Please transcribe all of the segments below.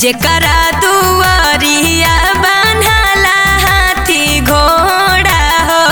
जेकरा दुआरिया बान्हाला हाथी घोड़ा हो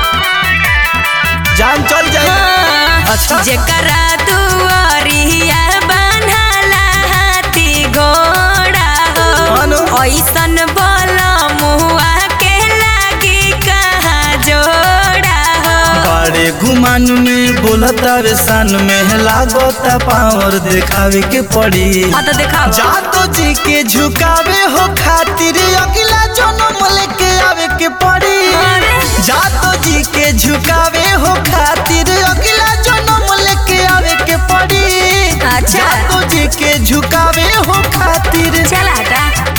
जान चल जाए अच्छा। जेकरा दुआरिया बान्हाला हाथी घोड़ा मानो। हो ऐसन बोल मुआ के लागी कहाँ जोड़ा हो बड़े गुमान में बोलता रे सान में लागता पावर दिखावे के पड़ी हाँ तो दिखाओ जातो जी के झुकावे हो खातिर अगला जन्म लेके आवे के पड़ी अरे। जातो जी के झुकावे हो खातिर अगला जन्म लेके आवे के पड़ी अच्छा। जातो जी के झुकावे हो खातिर चल हटा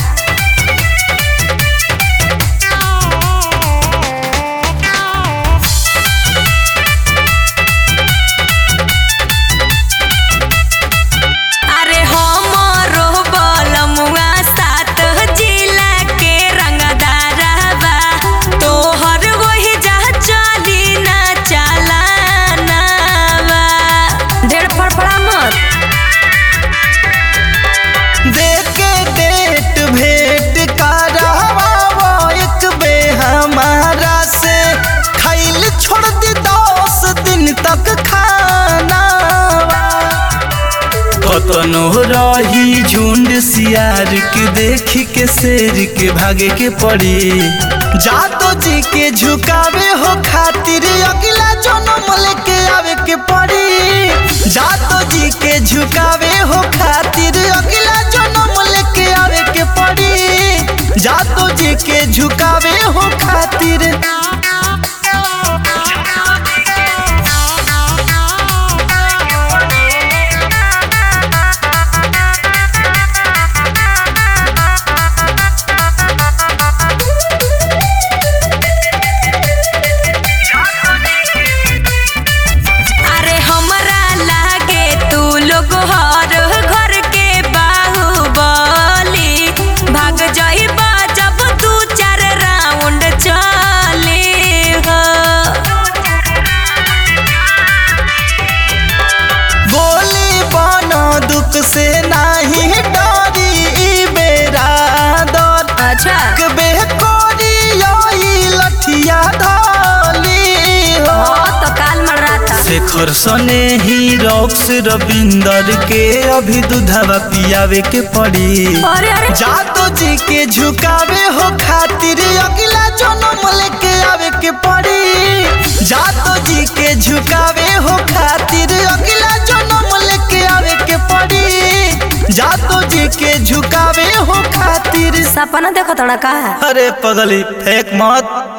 अरे हमरो बलमुआ सात जिला के रंगदारबा तोहर वही जा चली ना चलानावा ढेर फड़फड़ा मत देके डेट भेंट करावा एक बे हमारा से खैल छोड़ दी दस दिन तक खाना कतनो रही झुंड सियार के देख के शेर के भागे के पड़ी जातो जी के झुकावे हो खातिर अगला जन्म लेके आवे के पड़ी जातो जी के झुकावे हो खातिर अगला जन्म लेके आवे के पड़ी जातो जी के झुकावे हो खातिर अरे हमरा लागे तू लोग हर घर के बाहुबली भाग जाइबा जब दू चार राउंड चले हो गोली बनो दुख से नाही डरी ई बेरा दर अच्छा बे कोरी योई लठिया धाली हो हाँ तो काल मर रहा था शेखर सने ही रॉक्स रविंदर के अभी दूधवा पियावे के पड़ी अरे अरे जातो जी के झुकावे हो खातिर अगला जन्म लेके आवे के पड़ी जातो जी के झुकावे हो खातिर अगला जन्म लेके आवे के पड़ी जातो जी के झुकावे हो खातिर सपना देखो थोड़ा का अरे पगली फेंक मत